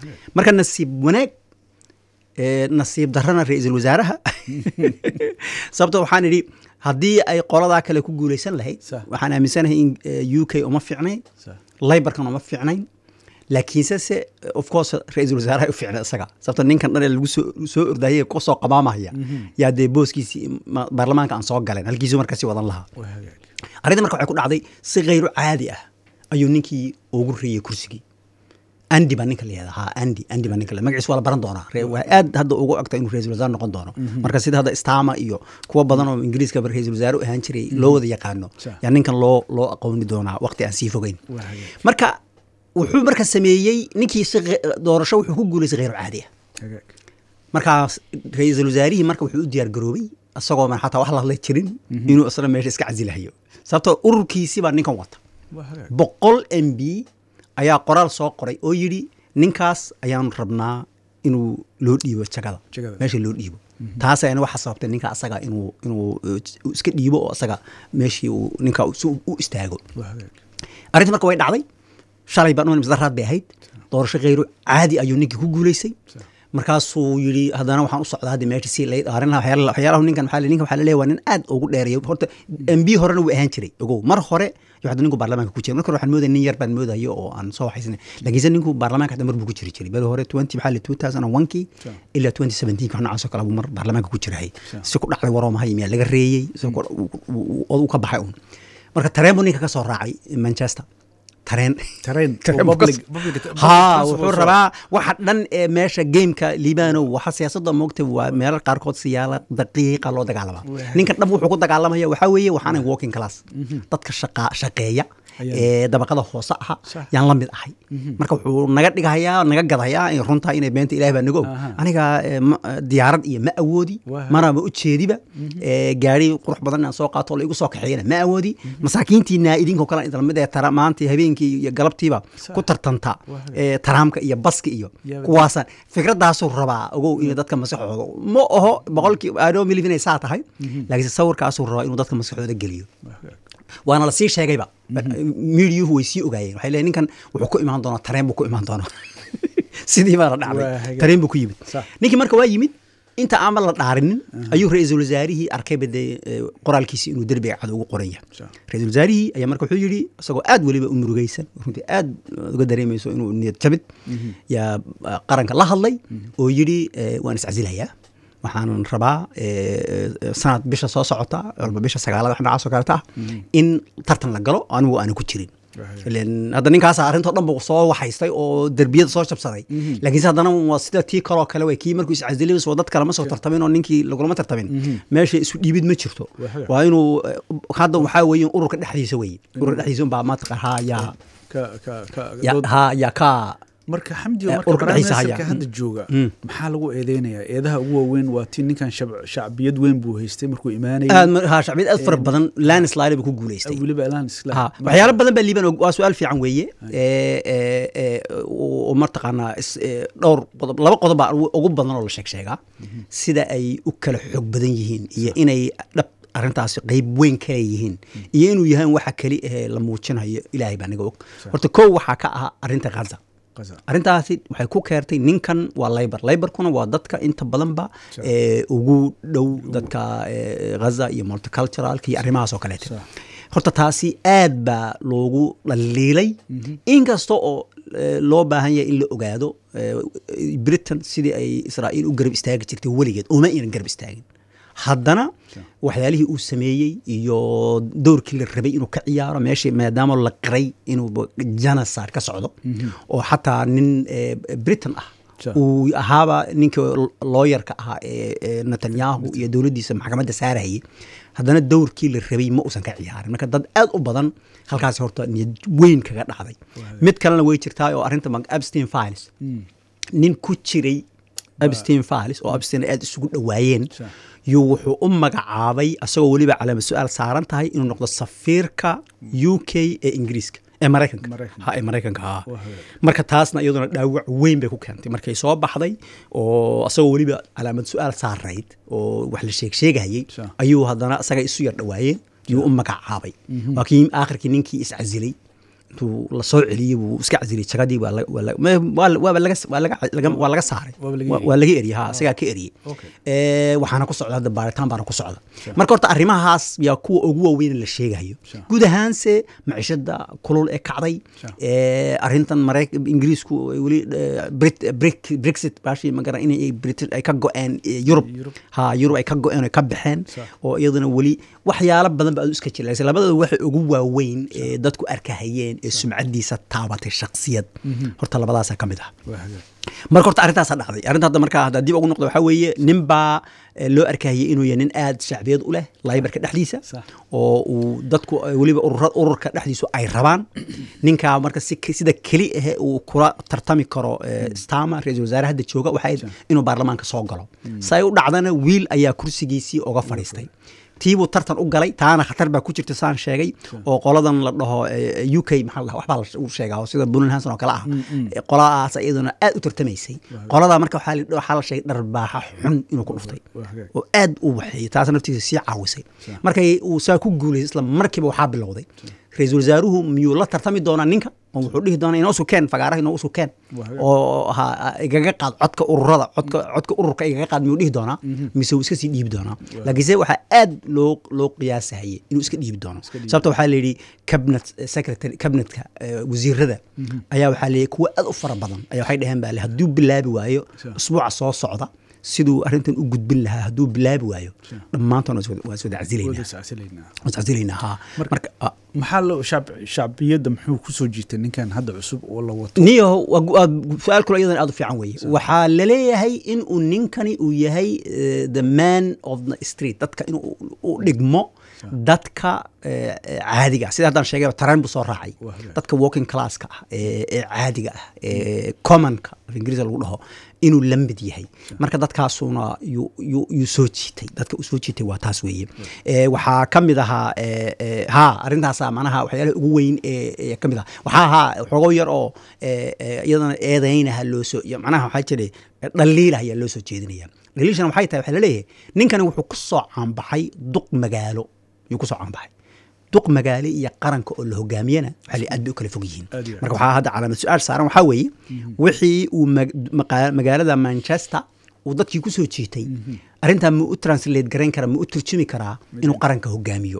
marka nasiib wanaag ee, nasiib darrana ra-iisul wasaaraha sababto waxaan idhi haddii ay qoladaa kale ku guuleysan lahayd Sax. waxaan aaminsanahay in eh, u k uma fiicnayn Sax. laybarkan uma fiicnayn laakiinse se of course ra-iisul wasaaraha u fiicnay isaga sababto ninkan dhan ee lagu soo soo ordayay ku soo qabaamaya yaa dee booskiisii ma- baarlamaanka aan soo galeen halkiisu marka si wadan lahaa waa hagaag arrinta marka waxay ku dhacday si khayru caadi ah ayuu ninkii ugu reeyey kursigii andi baa ninka la yihahda ha andi andi baa ninka la magaciis waa la baran doonaa Re- waa aad hadda ugu ogta inuu ra-isul wasaare noqon doono marka sida hadda stama iyo kuwa badan oo ingiriiska ba ra-isul wasaare u ahaan jiray loo wada yaqaano Sa. yaa ninkan loo loo aqooni doonaa waqti aan sii fogeyn waa hagaag marka wuxuu marka sameeyey ninkii si ghe- doorasho wuxuu ku guuleystay khayru caadi ah hagaag markaas ra-iisul wasaarihii marka wuxuu u diyaar garoobay isagoo man xataa wax la hadla jirin inuu isna meesha iska casilahayo sababtoo ururkiisii baa ninkan wata waa hagaag boqol m b ayaa qoraal soo qoray oo yidhi ninkaas ayaanu rabnaa inuu loo dhiibo jagada Jagada. meesha loo dhiibo taas ayana waxa sababtay ninka asaga inuu inuu uh, iska dhiibo oo asaga meeshii uu ninka si uu u istaago waa hagaag arrintii marka way dhacday shalay baa dhuman misdaraad bay ahayd doorasho khayru caadi ayuu ninkii ku guuleystay markaasuu yidhi haddana waxaan u socdaa hadda meesha si lay dhaarin lahaa waxyaala- waxyaalahu ninkan waxaa la- ninkan waxaa la leeyahay waa nin aad ugu dheereeyo horta m b horena wuu ahaan jiray ogow mar hore iyo hadda ninku baarlamaanka ku jira marka hore waxaan moodaya nin yar baan moodayo oo aan soo waxaysnay laakiinse ninku baarlamaanka hadda mar buu ku jiri jiray beri hore twenty maxaa la two thousand and one kii Sure. ilaa twenty seventeen wax noocaas oo kale buu mar baarlamaanka ku jirahay Sure. si ku dhacday waroo mahay miyaa laga reeyey si ku- uu- uu- uu ka baxay un marka tareen buu ninka ka soo raacay manchester tareen tareen Tareen oo buu ka public soo- public public ha transport wuxuu soo- rabaa waxa dhan ee meesha gameka liibano waxa siyaasadda moogta waa meelo qaarkood siyaala daqiiqa loo dagaalamaa Waa. ninkan dhab wuxuu ku dagaalamaya waxaa weeye waxaana walking class dadka shaqa shaqeeya Ayaa. ee dabaqada hoose aha Sax. yaan la mid ahay marka wuxuu naga dhigahayaa naga gadayaa in runtaa inay beenta ilaah baa naga og Aha. aniga ee, ma- diyaarad iyo ma awoodi Waa. mana ma ujeediba ee, gaari qurux badan inaan soo qaato oo la igu soo kaxeeyana ma awoodi masaakiintiina idinkoo kale idin lamid ee tara maanta habeenkii iyo galabtiiba Sax. ku tartanta Waa. ee, taraamka iyo baska iyo Yaa- kuwaasaan fikradaasuu rabaa ogow inay dadka maskaxooda ma oho boqolkii adoo milif inay saa tahay laakiinse sawirkaasuu rabaa inuu dadka maskaxooda geliyo Waa hagaag waana lasii sheegayba miidiyuhu way sii ogaayeen waxay leeyihin ninkan wuxuu ku imaan doonaa tareen buu ku imaan doonaa sidii baana Waa dhacday hagaag. tareen buu ku yimid Sax. ninkii marka waa yimid inta aan la dhaarinin ayuu ra-iisul wasaarihii arkayba dee eh, qoraalkiisii inuu derbiga cad ugu qoran yahay Sax. ra-iisul wasaarihii ayaa marka wuxuu yidhi isagoo aad weliba u murugaysan runtii aad uga dareemayso inuu niyad jabid yaa ah, qaranka la hadlay oo yidhi eh, waan iscasilayaa waxaan rabaa eh, eh, sanad bisha soo socota walba bisha sagaalada wax noocaas oo kaleta ah in tartan la galo anigu aana ku jirin Right. ileen hadda ninkaas arintoo dhan buu soo waxaystay oo derbiyada soo jabsaday laakiinse haddana waa sida tii kaloo kale wey kii markuu iscasilay soo dad kale ma soo tartamin oo ninkii lagulama tartamin meesha isu dhiibid ma jirto Waa hagaag. waa inuu eh, hadda waxaa weeye ururka dhexdiisa weye ururka dhexdiisa unbaa maataqa ha yaa ka ka ka ya- dood- ha yaa ka marka xamdi Eh, marka ururka dhexdiisa barnaamijka haya. hadda jooga Mm. maxaa lagu eedeynayaa eedaha ugu waaweyn waa tii ninkan shab- shacbiyad weyn buu haystay markuu imaanayay aad ma- ha shacbiyad aad fara badan landslide buu ku guuleystay weliba elaan isla ha waxyaalo badan baa liiban waa su-aal fiican weeye ee, ee, ee, oo martaqaanaa is- ee, dhowr qodob laba qodob baa ugu ugu badan oo la sheeg sheegaa sida ay u kala xoog badan yihiin iyo inay dhab arrintaasi qeyb weyn ka leeyihiin iyo inuu yahay waxa keli ahee la muujinayo ilaahay baa naga og horta kow waxaa ka ah arrinta ghaza Gaza. arrintaasi waxay ku keertay ninkan waa laybar laybarkuna waa dadka inta badanba Sure. ee, ugu dhow dadka ee, ghaza iyo multiculturalka iyo arrimahaas oo kaleeta Sure. horta taasi aad baa loogu dhaliilay inkasta oo eh, loo baahan yahay in la ogaado eh, britain sidii ay israa'iil u garab istaagi jirtay weligeed uma aynan garab istaagin haddana waxyaalihii uu sameeyey iyo dowrkii la rabay inuu ka ciyaaro meeshii maadaama la qiray inuu janasar ka socdo oo xataa nin eh, britain ah Sure. uu ahaaba ninka looyarka ahaa ee ee netanyahu iyo dowladdiisa maxkamadda saarayay haddana dowrkii la rabay ma uusan ka ciyaarin marka dad aad u badan halkaasi horta niyad weyn kaga dhacday mid kalena way jirtaa oo arrinta mag- abstein files nin ku jiray abstein files oo abstein aad isugu dhowaayeen Sure. yuu wuxuu u magacaabay asagoo weliba calaamad su-aal saaran tahay inuu noqdo safiirka u k ee ingiriiska ee maraykanka Maraykanka. ha ee maraykanka ha Waa hagaag. marka taasna iyaduna dhaawac weyn bay ku keentay markay soo baxday oo asagoo weliba calaamad su-aal saarayd oo wax la sheeg sheegayey Sure. ayuu haddana isaga isu yar dhowaayeen yuu u magacaabay waa kii aakhirkii ninkii iscasilay intuu lasoo celiyey buu iska casiliyey jagadii waa la- waa la- ma- waa la- waaba laga waa laga laga- waa laga saaray Waaba laga Waa- eriyey. waa laga eriyey ha isagaa ka eriyey Okay. Eh, waxaana ku socda hadda baaritaan baana ku socda marka horta arrimahaas yaa kuwa ugu waaweyn la sheegayo Sure. guud ahaanse maciishada kulul ee kacday Sure. Eh, arrintan marayk ingiriisku ay weli eh, Brit- Brit- brexit baashi magara inay Brit- ay ka go-een eh, yurub Yurub. ha yurub ay ka go-een oo ay ka baxeen Sure. oo iyaduna weli waxyaalo badan ba aad iska jira laakiin labadooda waxa ugu waaweyn ee dadku arkahayeen ee sumcadiisa taabatay shaksiyad horta labadaasa ka mid ah waa hagaag marka horta arrintaasaa dhacday arrinta hadda markaa hadda dib ugu noqdo waxaa weeye nin baa eh, loo arkayay inuu yahay nin aad shacbiyad u leh laybarka dhexdiisa Sax. oo uu dadku eh, weliba urura ururka dhexdiisu ay rabaan ninkaa marka si sida keli ahe uu kula tartami karo eh, stama ra-iisul wasaare hadda jooga waxay inuu baarlamaanka soo galo say u dhacdana wiil ayaa kursigiisii oga fadhiistay tiibuu tartan u galay taana khatar baa ku jirta saan sheegay oo qoladan la dhaho eh, u k maxaa la dhaha waxbaa la u sheegaa oo sida bunin hanson oo kale ah Eh, qoladaas iyaduna aad u tartamaysay qoladaa marka waxaa la- waxaa la sheegay dharbaaxa xun inuu ku dhuftay waa hagaag oo aad u waxeeyey taas naftiisa sii caawisay markay uu saa ku guulaysay isla markiiba waxaa bilowday ra-iisul wasaaruhu miyuu la tartami doonaa ninka oo wuxuu dhihi doonaa inoo sukeen fagaaraha inoo sukeen Waa hagaag. oo ha igaga qaad codka ururada codka codka ururka igaga qaad miyuu dhihi doonaa mise uu iska sii dhiibi doonaa laakiinse waxaa aad loo loo qiyaasahayay inuu iska dhiibi doono dhiibi. sababta waxaa la yidhi cabinet secretary cabinetka eh, wasiirada ayaa waxaa la yidhi kuwa aad u fara badan ayaa waxay dhaheen baa le hadduu bilaabi waayo Sure. usbuuca soo socda siduu arrintan u gudbin lahaa hadduu bilaabi waayo Sure. dhammaantoon waa iswada wada casilaynaa iscasilaynaa waa iscasilaynaa ha Marka- marka ah, maxaa loo shacb shacbiyadda muxuu kusoo jiitay ninkan hadda cusub oo la wato niyo waa gu- waa gu- su-aal kule iyadan aad u fiican weeye waxaa laleeyahay in uu ninkani uu yahay eh, the man of the street dadka inuu u dhigmo dadka eh, eh, caadiga ah sida haddaan sheegay tareen buu soo raacay Waa hagaag. dadka walking classka ah ee ee caadiga ah ee commonka af ingiriisa lagu dhaho inuu la mid yahay marka dadkaasuna yuu yuu- yuu soo jiitay dadka uu soo jiitay waa taas weeye Eh, waxaa ka mid ahaa eh, eh, ha arrintaasa manaha waxyaalaha ugu weyn ee ee ka mid ah waxaa ahaa xogo yar oo eh, eh, iyadana eedaynaha loo soo iyo macnaha waxaa jira dhaliila ayaa loo soo jeedinaya dhaliilshana waxay tahay waxaa laleeyahay ninkani wuxuu ku soo caanbaxay duq magaalo yuu ku soo caanbaxay duq magaale iyo qaranka oo la hogaamiyana waxaa la aad bay u kala fog yihiin Aad iyo aad. marka waxaa hadda calaamad su-aal saaran waxaa weeye wixii uu mag- maqa- magaalada manchester uu dadkii ku soo jiitay arrintaa ma u translate garayn karaa ma u turjumi karaa inuu qaranka hogaamiyo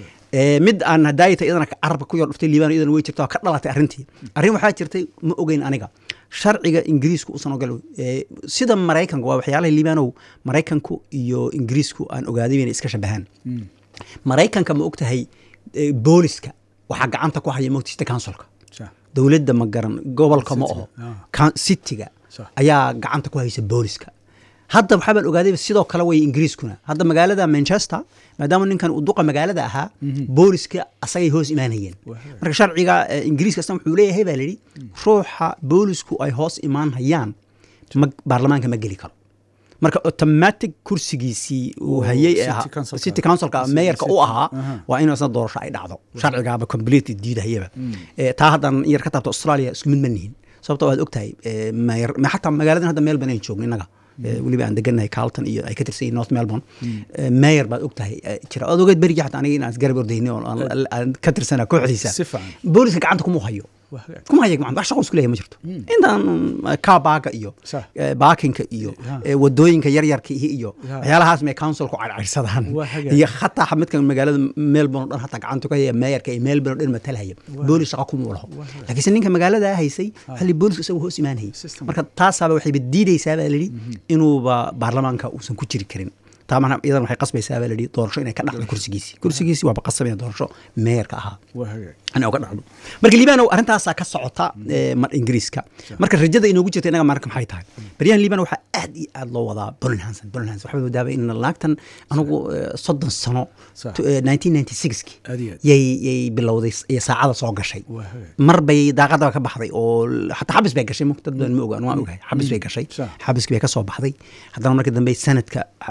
Eh, mid aan hadaayata iyadana ka carabka ku yar dhuftay liibaan iyadana way jirta oo ka dhalatay arrintii arrin waxaa jirtay ma ogeyn aniga sharciga ingiriisku usan ogol eh, sida maraykanku waa waxyaalaha liibaanow maraykanku iyo ingiriisku aan ogaaday inay iska shabahaan maraykanka ma ogtahay eh, booliska waxaa gacanta ku haya mogta city councilka Sax. dowladda ma garan gobolka ma City, oho ah. Coun- cityga Sax. ayaa gacanta ku haysa booliska hadda waxaa baan ogaaday sidoo kale way ingiriiskuna hadda magaalada manchester maadaama ninkan uu duqa magaalada ahaa booliska asagay hoos imaanayeen Waa hagaag. marka sharciga eh, ingiriiska asna wuxuu leeyahay baa layidhi ruuxa boolisku ay hoos imaan hayaan ma- baarlamaanka ma geli karo marka automatic kursigiisii uu Oo, hayay ee city ahaa councilka. city councilka City- meeyarka u city. ahaa Aha. waa in isna doorasho ay dhacdo sharcigaaba completely diidahayaba Eh, taa haddan yar ka taabto australia isku mid ma nihin sababto waad ogtahay eh, mayor- ma- xataa magaaladan hadda melbourne aynu joogno innaga Eh, weliba aan degannahay carlton iyo ay ka tirsan yihiin north melbourne Eh, mayor baad ogtahay eh, jira oad ogeed berigi xataa aniga inaan isgarab ordayni oo aan- aan ka tirsana kooxdiisa Si fiican. booliska gacanta kuma hayo Waa hagaag. kuma haya gacanta wax shaqo isku leeyahay ma jirto intaan kaa baaga iyo Sax. eh, baakinka iyo Ha. eh, wadooyinka yaryarka ihi iyo Ha. waxyaalahaas may councilku cadcadsadaan Waa hagaag. iyo hataa midkan magaalada melbourne oo dhan hataa gacanta ku haya meeyarka iyo melbourne oo dhan matalhaya boolis shaqa kuma laho laakiinse ninka magaalada haysay waxaa li boolisku isagu hoos imaanayay System. marka taasaaba waxayba diidaysaa baa layidhi inuuba baarlamaanka uusan ku jiri karin taa mana iyadan waxay qasbaysaa baa layidhi doorasho inay ka dhacdo kursigiisii kursigiisii waaba qasabaya doorasho meeyarka ahaa waa hagaag in uga dhacdo marka liibano arrintaasaa ka socota eh, mar ingiriiska marka rajada inoogu jirta inaga marka maxay tahay baryahan liibano waxaa aad iyo aad loo wadaa bolin hanson bolin hanson waxaa wadaaba in laagtan anigu eh, soddon sano Sax. to- eh, 1996 Aad iyo aad. yay yay bilowday s- iyo saacada soo gashay Waa hagaag. mar bay daaqadaba ka baxday oo l- xataa xabis bay gashay dad badan ma ogaan waan ogahay xabis bay gashay Sax. xabiskii bay ka soo baxday haddana markii dambe sanadka iyo xagga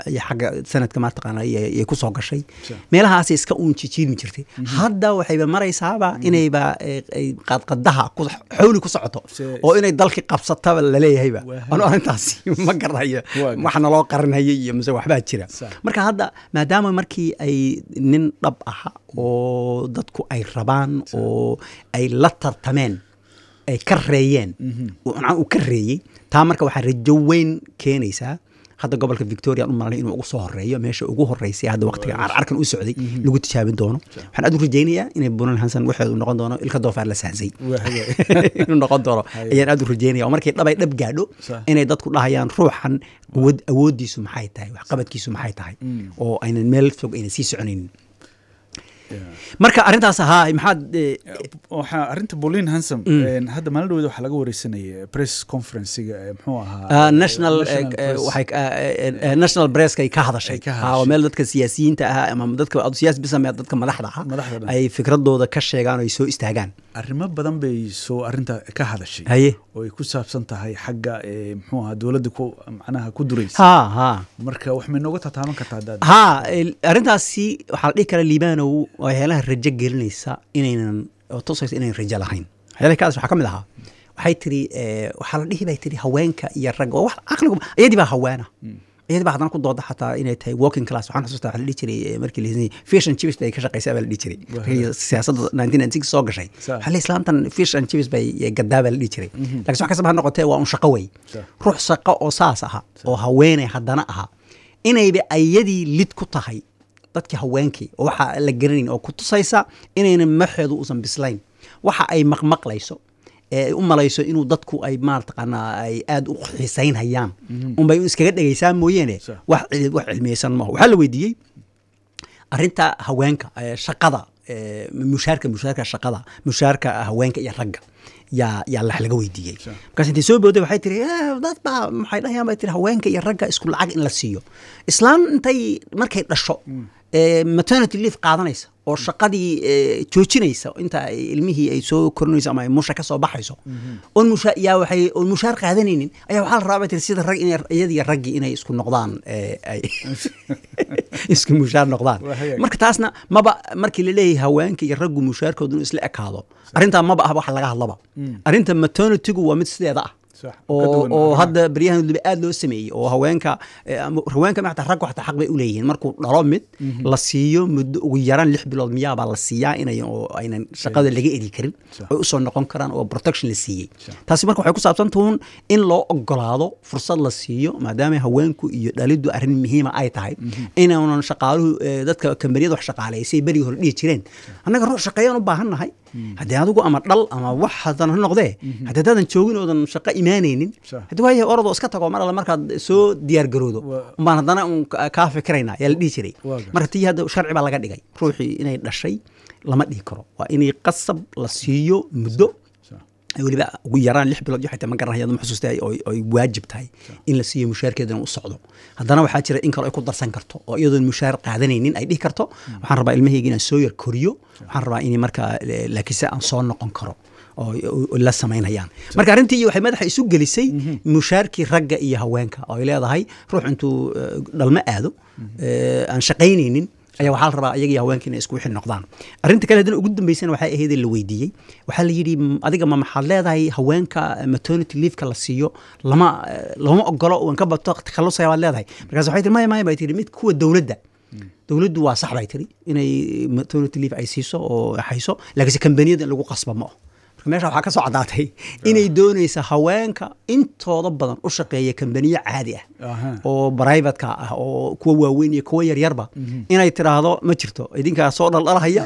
sanadka mataqaana ay ku soo gashay Sure. meelahaasay iska uun jijiirmi jirtay hadda waxayba maraysaaba inayba eh, ay qaadqadaha ku- xawli ku socoto Se- oo inay dalkii qabsataba laleeyahayba Waa anu arrintaasi ma garanayo Waa gar- wax naloo qarinaya iyo mise waxbaa jira Sax. marka hadda maadaama markii ay nin dhab aha oo dadku ay rabaan oo ay la tartameen ay ka reeyeen uu macnaha uu ka reeyey taa marka waxaa rajo weyn keenaysaa hadda gobolka victoria aan u malanay inuu ugu soo horeeyo meesha ugu horeysay hadda waqtiga carcarkan u socday lagu tijaabin doono waxaan aad u rajaynayaa inay bunan hansan waxeedu noqon doono ilka doofaar la sahsay Waa hagaag. inuu noqon doono Haye. ayaan aad u rajaynaya oo markay dhabay dhab gaadho Sax. inay dadku dhahayaan ruuxan awood awoodiisu maxay tahay waxqabadkiisu maxay tahay oo aynan meel fog aynan sii soconaynin marka arrintaas ahaa maxaad eh, waxaa arrinta bolin hansom een, hadda maalin dhaweed waxaa laga wareysanaya press conferencega ee muxuu ahaa ah, national eh, national eh, press. waxay ah, eh, eh, national presska ay ka hadashay Ay ka Ah, oo hadashay. meel dadka siyaasiyiinta ahaa ama dadka siyaasi bisame dadka madaxda ah Madaxda dhan. ay fikradooda ka sheegaan oo ay soo istaagaan arrimo badan bay soo arrinta ka hadashay haye oo ay ku saabsan tahay xagga ee, muxuu ahaa dowladda ku macnaha ku duraysa ha ha marka wax may nooga tataaban kartaa haddaad ha el- arrintaasi waxaa la dhihi karaa liibanow waa waxyaalaha rajo gelinaysa inaynan oo tusaysa inaynan rajo lahayn waxyaalaha kaas waxaa ka mid ahaa waxay tiri eh, waxaa la dhihi bay tiri haweenka iyo ragga waa wax caqligu iyadii baa haweena iyadii baa haddana ku dooda xataa inay tahay working class waxaan xusuustaa waxaa la dhihi jiray eh, markii la fish and chips bay ka shaqaysaa baa la dhihi jiray markii siyaasadda 1996 soo gashay Sa- waxaa la islaamtan fish and chips bay eh, gadaa baa la dhihi jiray laakiin wax kastaba ha noqotee waa un shaqo wey Sa- ruux shaqo oo saas aha oo haweeney haddana aha inayba ayadii lid ku tahay dadkii haweenkii oo waxa la garanayn oo ku tusaysa inaynan maxeedu uusan bislayn waxa ay maqmaqlayso ee ay u malayso inuu dadku ay maartaqaanaa ay aad u xiisaynhayaan unbay iskaga dhegaysaa mooyeene Sa- wax cil- wax cilmiyeysan maaha waxaa la weydiiyey arrinta haweenka ee shaqada ee mushaarka mushaarka shaqada mushaarka haweenka iyo ragga yaa yaa lax laga weydiiyey Sure. markaas intay soo booday waxay tiri "Eh, dad baa maxay dhahayaan bay tiri haweenka iyo ragga isku lacag in la siiyo islaan intay markay dhasho ee maternity leave qaadanaysa oo shaqadii ee, joojinaysa inta ay ilmihii ay soo korinayso ama ay musha ka soo baxayso oon musha yaa waxay oon mushaar qaadanaynin ayaa waxaa la rabaa bay tiri sida rag inay iyadiyo raggii inay isku noqdaan ee, ay isku mushaar noqdaan Waa hagaag. marka taasna maba markii la leeyahay haweenka iyo raggu mushaarkoodu inuu isla ekaado arrintaa maba ah wax laga hadlaba arrinta maternitygu waa mid sideeda ah Sax, ka oo duwan oo arrimaha. hadda beryahan waliba aad loo sameeyey oo haweenka eh, ama haweenka maxta raggu xataa xaq bay u leeyihiin markuu dhalo mid la siiyo muddo ugu yaraan lix bilood miyaabaa la siiyaa inay oo aynan shaqada laga eri karin Sax. ay usoo noqon karaan oo protection la siiyey Sax. taasi marka waxay ku saabsan tuun in loo ogolaado fursad la siiyo maadaama haweenku iyo dhalidu arrin muhiima ay tahay inaanan shaqaaluhu eh, dadka kambaniyada wax shaqaaleysay berigii hore dhihi jireen annaga ruux shaqeeyaan u baahan nahay haddii adigu ama dhal ama wax hadan ha noqdee haddii haddaadan joogin oodan shaqo imaanaynin Sax. haddii waayahay orodoo iska tago mar alle markaad soo diyaar garoodo Waa- umbaan haddana un ka- kaa fikiraynaa yaa la dhihi jiray Waa gar- marka tii hadda sharci baa laga dhigay ruuxii inay dhashay lama dhihi karo waa inay qasab la siiyo muddo Sax. ay weliba ugu yaraan lix bilood iyo xitaa ma garanaya ma xusuusta oo ay waajib tahay in la siiyo mushaarkeedana u socdo haddana waxaa jira in kale ay ku darsan karto oo iyadoon mushaar qaadanaynin ay dhihi karto waxaan rabaa ilmahayga inaan soo yar koriyo waxaan rabaa in markaa eh, laakiinse aan soo noqon karo oo oo la samaynayaan marka arrintii waxay madaxa isu gelisay mushaarkii ragga iyo haweenka oo ay leedahay ruux intuu eh, dhalmo aado eh, aan shaqaynaynin ayaa waxaa la rabaa iyaga iyo haweenka inay isku wixi noqdaan arrinta kale haddana ugu dambeysana waxay ahayd la weydiiyey waxaa la yidhi "M- adiga ma maxaad leedahay haweenka maternity leave-ka la siiyo lama eh, lama ogolo waan ka bato takhalusaya baad leedahay markaas waxay tiri maya maya bay tiri mid kuwa dowladda dowladdu waa sax bay tiri inay maternity leave ay siiso oo hayso laakiinse kambaniyada in lagu qasba ma aho marka meesha waxaa ka soo caddaatay inay doonaysa haweenka intooda badan u shaqeeya kambaniyo caadi ah Aha. oo brivatka ah oo kuwa waaweyn iyo kuwa yaryarba inay tiraahdo ma jirto idinkaa soo dhaldhalahaya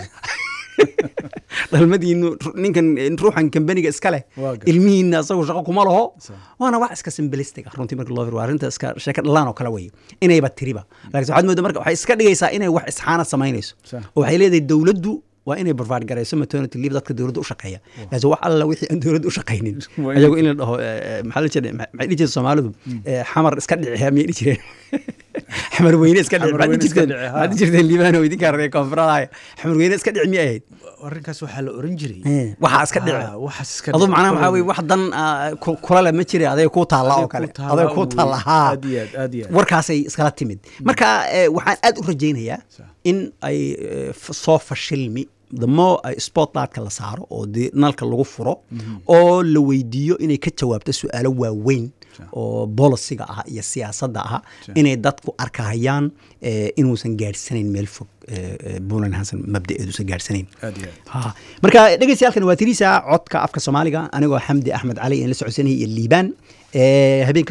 dhalmadiinu ninkan ruuxan kambaniga iska leh Waa gar- ilmihiina asagu shaqo kuma laho Sa- waana wax iska simbilistic ah runtii marka loo fiiriyo waa arrinta iska sheeko dhalaan oo kale weye inayba tiriba laakiin waxaad moodaa marka waxay iska dhigaysaa inay wax isxaana samaynayso Sa- oo waxay leedahay dowladdu waa inay provide garayso maternity leave dadka dowladda u shaqeeya laakiin wax alla wixii aan dowladda u shaqaynin Waa in- ayagu in la dhaho eh, maxaa la jira maxay dhihi jireen soomaalidu eh, xamar iska dhici miyay dhihi jireen xamar weyne iska dhici Xamar maxaad weyne iska jirteen dhici, ha. maxaad jirteen liibaan oo idinkaa reer koonfuradaaya xamar weyne iska dhici miyay ahayd arrinkaas waxaa la oran jiray Eh, waxaa iska dhici Ah, waxaas iska aduu dhici. macnaha waxaa weye wax dan ah, ku- kula le ma jire adayga kuu taalla oo Adiga kale ku taalla adayga kuu wey. taalla haa Aad iyo aad, aad iyo aad. warkaasay iskala timid marka eh, waxaan aad u rajaynayaa Sax. in ay eh, f- soo fashilmi the more ay spotlightka la saaro oo dee nalka lagu furo oo la weydiiyo inay ka jawaabto su-aalo waaweyn Sax. oo bolisiga ah iyo siyaasadda ah Sax. inay dadku arkahayaan eh, inuusan gaadhsanayn meel fog eh, eh, Bulan Hansen mabdaeeduusan gaadhsanayn aad iyo aad Ha. marka dhegeystayaalkan waa tiriisa codka afka soomaaliga anigoo xamdi axmed cali in la socodsanayay iyo liibaan Eh, habeenka